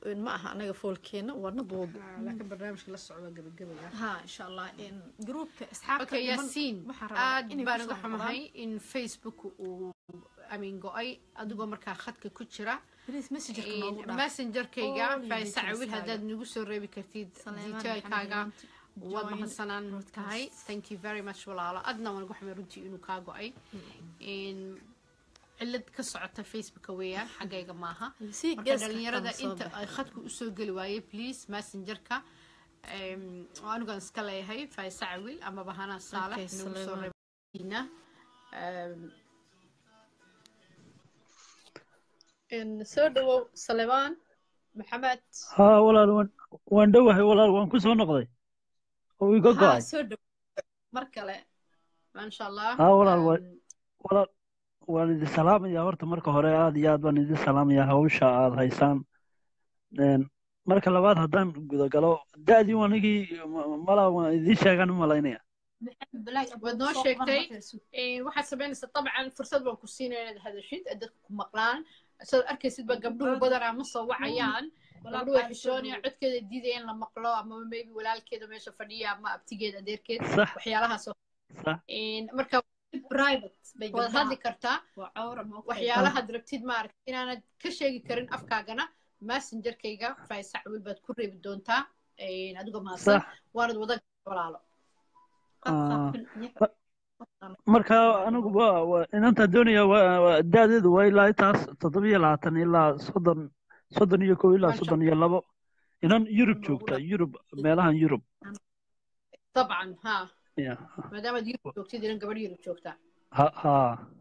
ma aha anaga foolkeena waana buuga laakiin barnaamijka la socda gabagabaya ha insha allah in gruupka asxaabta okay dhiman yaasiin waxaan rabaa aad inay baan kusoo uga xumahay in facebook uu amin go-ay adigoo markaa khadka ku jira please messengerka noogu dhaaf messengerkayga All your faaisaca wil detailskaaga. haddaad nagu soo reebi kartid Saleemaan detailkaaga Maxamed waad Join mahadsanaan broadcast. tahay thank you very much walaalo adna waan uga xumay runtii inuu kaa go-ay In cilad ka socota facebooka weeyaan xaggayga maaha si marka geeska dhalinyarada xitaa ma soo inta baxo. ay khadku usoo geli waayey please messengerka em, oo anigaan iska leeyahay faaisaca wil ama bahana saalex Okay, nagu soo Saleemaan. reebina Em, in soo dhawow salemaan maxamed haa walaal waan waan dhowahay walaal waan ku soo noqday oo iga haa go'ay soo dhawow mar kale maasha allah haa walaal waa Em, walaal waan idin salaamayaa horta marka hore aad iyo aad baan idin salaamayaa hawsha aad haysaan Een, marka labaad haddaan gudagalo da'dii anigii malaa waan idiin sheegaan u malaynaya waad noo sheegtay Eh, waxaad samaynaysaa dabcan fursad baan ku siinaya inaad hadashid ee dadka ku maqlaan sidaad arkaysid ba gabdhuhu badanaa ma soo wacayaan gabdhuhu way xishoonayaan codkeeda diidaya in la maqlo ama maybe walaalkeeda meesha fadhiya ama abtigeeda adeerkeed sax waxyaalahaas oo sax In marka private bay waad hadli kartaa waa cawra ma ogtahay. waxyaalahaad rabtid maaragta inaanad ka sheegi karin afkaagana messengerkayga faisac wil baad ku reebi doontaa Eh, adigoo mahadsan sax waanad wada walaalo Ah, marka anigu waa waa inantaa doonaya waa waa- da'deedu waa ilaa intaas toddobiyo labaatan ilaa soddon soddon iyo kow ilaa Masha soddon iyo labo inan yurub Noogu joogta dhaq. yurub meelahan yurub dabcan ha ya maadaamaad yurub joogtid inan gabadh yurub joogtaa ha ha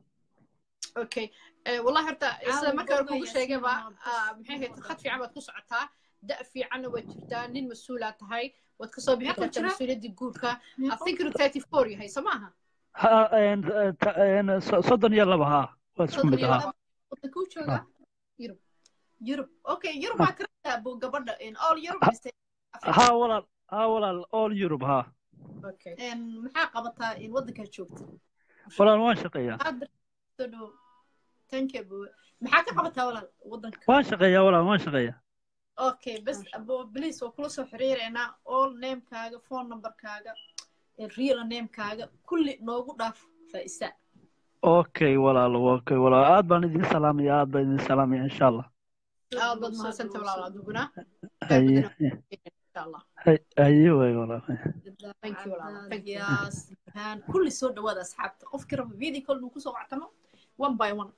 okay Eh, wallahi horta isla Caawa marka hore gabdho kugu iyo sheegayba sinima bas. ah, maxay ahayd khad fiican baad ku socotaa da' fiicanna waad jirtaa nin mas-uulaa tahay waad kasoo bixi Meeqa kartaa jira? mas-uuliyaddii guurka I think inuu thirty four yahay soo maaha ha een, eh, ta- een, so- soddon iyo laba ha waa isku soddon mid iyo ha laba Waddankuu joogaa? Yurub. Yurub. Okay, Yurub waa ka rabtaa buu gabadha in all Yurub Ha- mise ha walaal ha walaal all yurub ha okay een maxaa qabataa in waddankaa joogta? walaal waan shaqeeyaa Hadda soo dhow. Thank you buu. Maxaa ka qabataa walaal waddanka? waan shaqeeyaa walaal waan shaqeeyaa Okay, bas abo please waa kula soo xiriireynaa all name-kaaga, phone number-kaaga, eh, real name-kaaga, kulli noogu dhaaf Faisa. okay walaal okay walaal aad baan idin salaamaya aad baan idin salaamaya insha allah aad baad mahadsanta walaal adiguna haye insha allah haye haye waay walaal Thank you, walaal. Thank you. Yaas, haan, kulli soo dhawaada asxaabta qofkii raba video call nuu kusoo wactamo one by one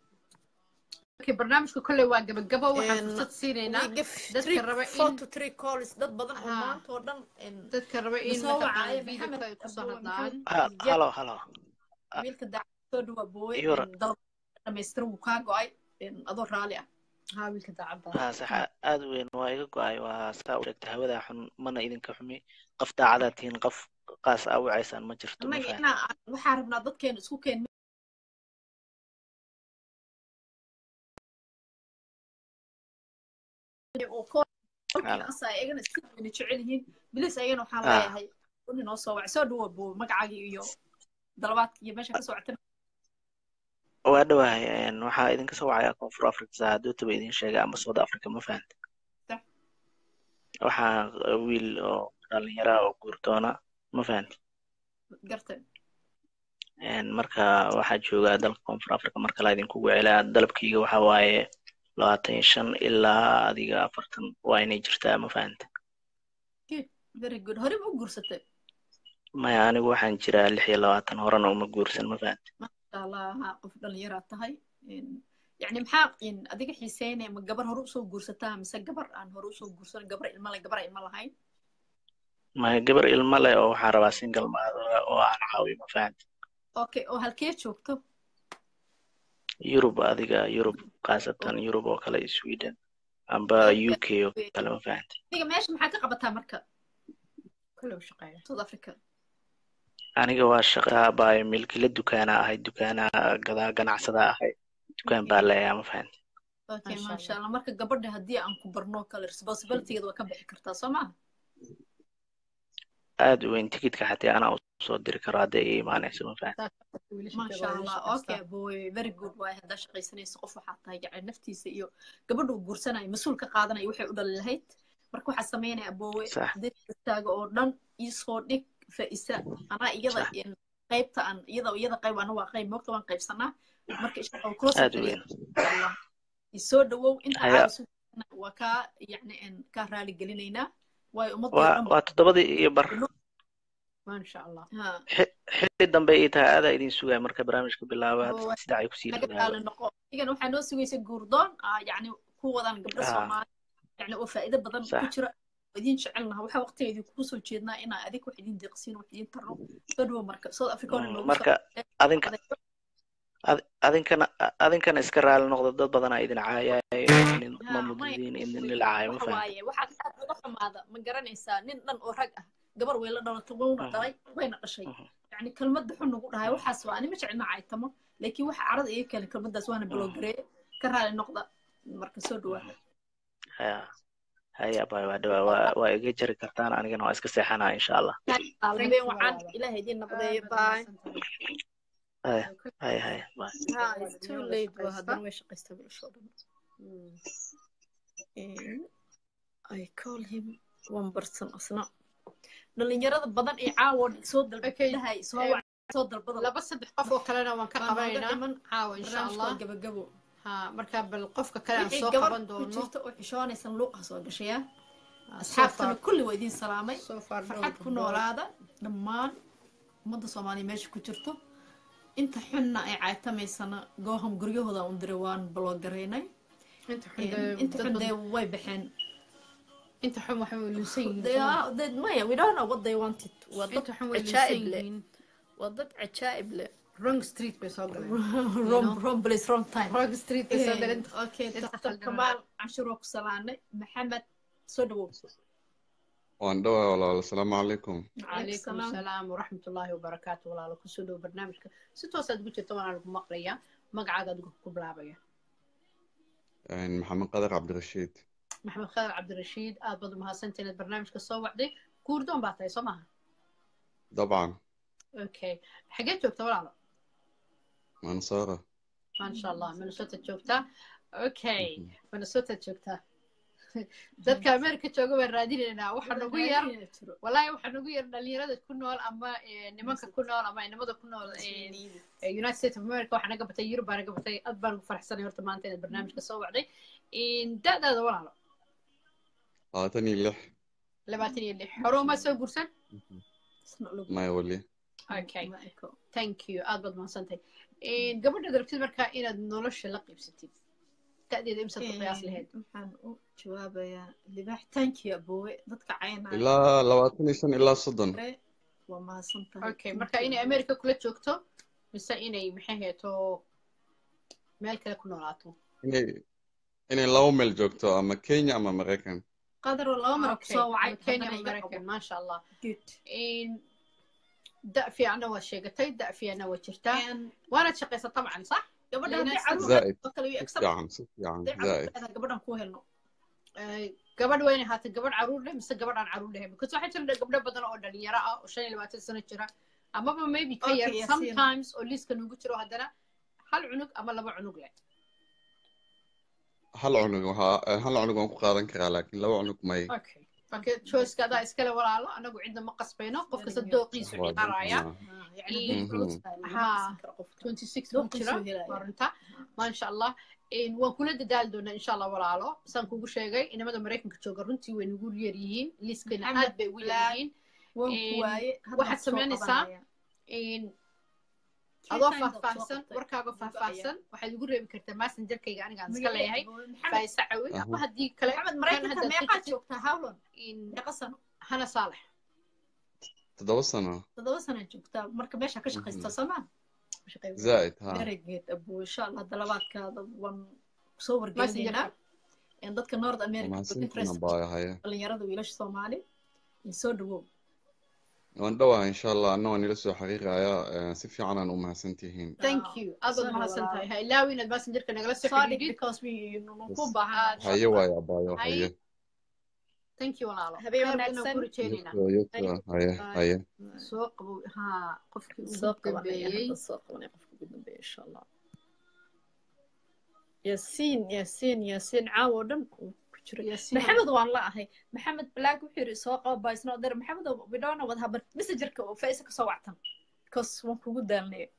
okay barnaamijka kolley waa gabagabo waxaan Een, fursad siinaynaa We give dadka three, raba four in- to three calls dad badan oo Ha. maanta oo dhan in dadka raba in Soo wacay, mataqaana Maxamed videoka ay kusoo Abdul hadlaan Maxamed. Ha- halo halo wiilka daacad soo dhawaa boowe Yura. dalab dhamaystiran wuu kaa go-ay in adoo raali ah haa wiilka daacadda ha saxa aad u weyn waa iga go-ay waa saa u sheegtay hawada xun mana idinka xumi qof daacadaa tihiin qof qaas aa wacaysaan ma jirto ma annaga fahan inaa waxaa rabnaa dadkeena isku keen oo Hala. koolkiisa ayagana si wayna jecel yihiin bilis ayagana waxaan Ah. leeyahay uni noo soo wacay soo dhawa boowe magacaagii iyo dalabaadka iyo meesha ka soo wactay waa dhawahay een, waxaa idinka soo wacaya koonfur africa saa hadootaba idin sheegay ama south africa ma fahanta Sax. waxaa uh, wiil oo dhalinyara oo guurdoona ma fahanta gartay Een, marka waxaa joogaa dalka koonfur africa marka la idinkugu celaa dalabkayga waxaa waaye labaatan iyo shan ilaa adiga afartan waa inay jirtaa ma fahanta very good hore ma u guursatay maya anigu waxaan jiraa lix iyo labaatan horena uma guursan ma fahanta masha allah haa qof dhalinyaraa tahay In- yacni maxaa in adiga xiiseynaya ma gabar hore usoo guursataa mise gabar aan hore usoo guursan gabar ilma le gabar aan ilma lahayn maya gabar ilmo leh oo waxaan rabaa single mother oo aan caawiyo ma fahanta okay oo halkee joogto yurub adiga yurub khaasatan yurub oo kale iyo sweden amba u k oo kale ma fahanta adiga meesha maxaa ka qabataa marka kolley u shaqeeya south africa aniga waa shaqaa baayo milkila dukaana ahay dukaana gadaa ganacsada ahay dukaan baa leeyaa ma fahanta okay Masha masha allah marka gabadha haddii aan ku barno kale responsibilitygeeda waa ka bixi kartaa soo maaha aad u weyn tikidka xataa anaa usoo diri karo hadday ii imaanayso ma fahan maasha allah okay boy very good waay haddaa shaqaysanayso qof waxaa tahay yani naftiisa iyo gabadha uu guursanayo mas-uul ka qaadanayo waxay u dhali lahayd marka waxaa sameynaya boowe Sax. diristaaga oo dhan iisoo dhig fa'isa anaa iyada Sax. in qaybta aan iyada iyada qayb ana waa qayb moogta waan qaybsanaa marka insha allah kula aad u weyn allah isoo dhawow inta Haya. caawisu waa kaa yani en kaa raali gelinaynaa waayo ummadda oo waa dhan waa toddobadii iyo bar maasha allah ha Xi- xilli dambe ii tahay aadaa idin sugaya marka barnaamijka bilaaba Oo, hadda sidac ay kusii naga dhowdaaba raali noqo igan waxaa noo sugaysa guurdoon ah, yani ku wadaan gabdho Ah. soomaali yani oo faa'iido badan ku Sax. jira oo idin jecelnaha waxaa waqtiga idinku soo jeednaa inaa adig wax idin deeqsiin wax idin tarno soo dhawo marka south africa hore Mm, noogu marka adinka ad- adinkana adinkana iska raali noqda dad badanaa idin caayayo nin Ha, ma may- mudidin in nila caayo ma waxa fahan waaye waxaa aad uga xumaada ma garanaysaa nin dhan oo rag ah gabar way la dhalatay wayna Mhm. dhalay wayna dhashay Mhm. yani kelmadda xun nagu dhahay waxaas waa ani ma jeclina caytamo laakiin waxa carada iga keenay kelmaddaas waana baloogareeye ka raali noqda marka soo dhawaada haya haya bay waa dhawaa waa waa iga jari kartaan anigana waa iska seexanaa insha allah habeen wacan ilaahay idin nabdeeyo bye haya haya haya bye ha it's too late waa haddana way shaqaystaa bilashoo dhan And I call him one person asna dhalinyarada badan ee caawa soo Okay. dalbadahay soo Eh, wac soo dalbada laba saddex qof oo kalena waan ka Waan nooga qabanaynaa dhiman caawa insha allah barnaamijkoo gabagabo ha marka bal qofka kale aan wixii soo gabar qaban ku doono jirta oo xishoonaysan luuqa soo gashaya Ah, so asxaabtana far- kulli waa idin salaamay so far farxad dhowr ku gabdhood. noolaada dhammaan ummadda soomaaliya meesha ku jirto inta xunna ay caytamaysana gooham guryahooda un diray waan baloogareynay inta xun dee- inta dad xun badan- dee way baxeen inta xun waxay luusan yihiin They soo ma? are- they- maya we don't know what they wanted waa dad inta xun way luusan cajaa'ib leh yihiin waa dad cajaa'ib leh wrong street bay soo galeen wrong know? wrong place wrong time wrong street bay soo galeen okay Inta dr khaldan. kamaal cashir waa ku salaanay maxamed soo dhawow waan dhawaa walaal asalaamu calaykum calaykum asalaam waraxmat ullaahi wabarakaatu walaalo kusoo dhowo barnaamijka si toosaad ugu jirta waana lagu maqlayaa magacaaga adigu ku bilaabaya maxamed qadar cabdirashiid maxamed khadar cabdirashiid aad baad umahadsantahay inaad barnaamijka soo wacday guurdoon baa tahay soo maaha dabcan okay xagee joogta walaalo mansoora maasha allah minnesota joogtaa okay minnesota joogtaa dadka america jooga waan raadinaynaa waxaa nagu yar wallaahi waxaa nagu yar dhalinyarada ku nool ama eh, nimanka ku nool ama inamada ku nool eh, eh, united states of america waxaa naga batay yurub baa naga batay aad baan ugu faraxsanay horta maanta inaad barnaamijka soo wacday da-daada walaalo labaatan iyo lix labaatan iyo lix hore uma soo guursan maya weli okay thank you aad baad mahadsantahay gabadha darabtid markaa inaad nolosha la qiibsatid da-deeda imsaad ku qiyaas lahayd waxaan u jawaabayaa libaax tanki aboowe dadka caynaya ilaa labaatan iyo shan ilaa soddon waa mahadsantahay okay marka inay america kula joogto mise inay maxay heeto meel kale ku noolaato inay inay laba meel joogto ama kenya ama maraykan qadar oo laba mar Okay, soo wacay Kenya haddana ama iga Maraykan, qabo. maasha allah Good. da fiicanna waa sheegatay da fiicanna waa jirtaa And waanaad shaqaysa tabcan sax gabadha Lena haddii States. caruur zaa'id oo kale way si accept fiican si fiican haddii caruur zaa'id leedahay gabadhan ku helno Eh, gabadh wayna ahaatay gabadh caruur leh mise gabadh aan caruur lahayn because waxaa jira gabdho badan oo dhalinyaro ah oo shan iyo labaatan sano jira amaba maybe ka Okay, yar Yasin. sometimes oo liiska nugu jiro haddana hal cunug ama laba cunug leh hal cunug waxaa hal cunug waan ku qaadan karaa laakiin laba cunug may okay marka choiceka adaa iskale walaalo anagu cidna ma qasbayno qof kasta dooqiisu Waa ciyaaraya jirtaa. yani Mm. dad culus tahay lama Haa. haysan karo qofka. 26 buu Dooqiisu jira helaya. waa runta maasha allah waan kula dadaali doonaa insha allah walaalo saan kugu sheegay inamada maraykanka jooga runtii way nagu yar yihiin liiskana Maxamed aad bay ugu yar Black. yihiin waan Een, ku waaye hadda waxaad waan soo samaynaysaa qabanaya. Three adoo times aad soo faahfaahsan qabtay. warkaaga Duba faahfaahsan waxaad igu reebi kartaa messengerkayga aniga aan iska Magaceeda leeyahay aboowe. Maxamed faaysa cawi Aha. ama haddii kale Maxamed kan maraykanka haddaad meeqaad xigtid joogtaa howlon in meeqa sano hana saalex toddoba sano toddoba sano joogtaa marka meesha ka shaqaysta soomaa zaa'id ha very good abuu insha allah dalabaadkaada waan soo wargelinaynaa Een, dadka north america mahadsantina interest baa haya dhalinyarada wiilasha soomaali iyo soo dhawow waan dhowaa insha allah anna waan ila soo xiriiraya si fiican aan u mahadsantihiin thank you aad baad Sorry, mahadsan walaal. tahay ha ilaawi inaad messengerka nagala soo Sorry, xidhiidhid because we ku Yes. baahan Aad- haye waayo abaayo Haye. haye thank you walaalo Habeen Khayr wanaagsan. inaan ku rajaynaynaa Yuto, yuto, haye haye soo qabow haa qofkii soo ugu qabanaya dambeeyey hadda soo qabanaya qofka ugu dambeeya insha allah yaasiin yaasiin yaasiin caawo dhan uu ku jiro Yaasiin. maxamed waan la ahay maxamed black wuxuu yidhi soo qaba baisno der maxamed we don't know what happened messengerka oo faisa kasoo wactan because waan kugu daalnay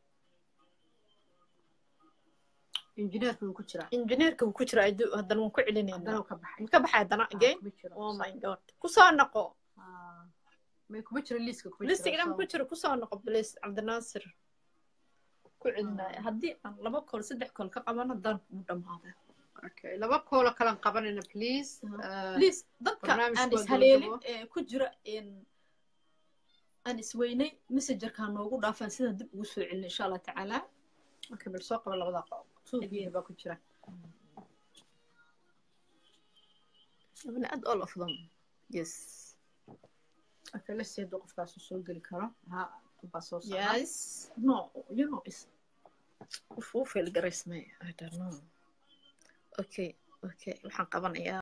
injineerka wuu ku jiraa injineerka wuu ku jira adu- haddana waan ku haddana celinayna uu ka baxay ka baxay haddana Ah, again kuma jiro. oh my god kusoo noqo Ah, may kuma jiro liiska kuma listiga jiro dhan ku jiro kusoo noqo please cabdinaasir ku celinaya haddii aan laba kool saddex kool ka qabano dan u dhamaada okay laba koolo kalan qabanayna please Ah, please dadka barnaamijku aan waa ishaleelin gabagabo. ee ku jira in aan isweynay messengerka noogu dhaafaan sidaan dib ugu soo celin insha allah tacaala okay bal soo qaba labada qof two video baa ku jira abna aad all of them yes okay let's see hadduu qofkaas uu soo geli karo ha baa soo socda yes no you know is uu fail garaysmay i don't know okay okay waxaan qabanayaa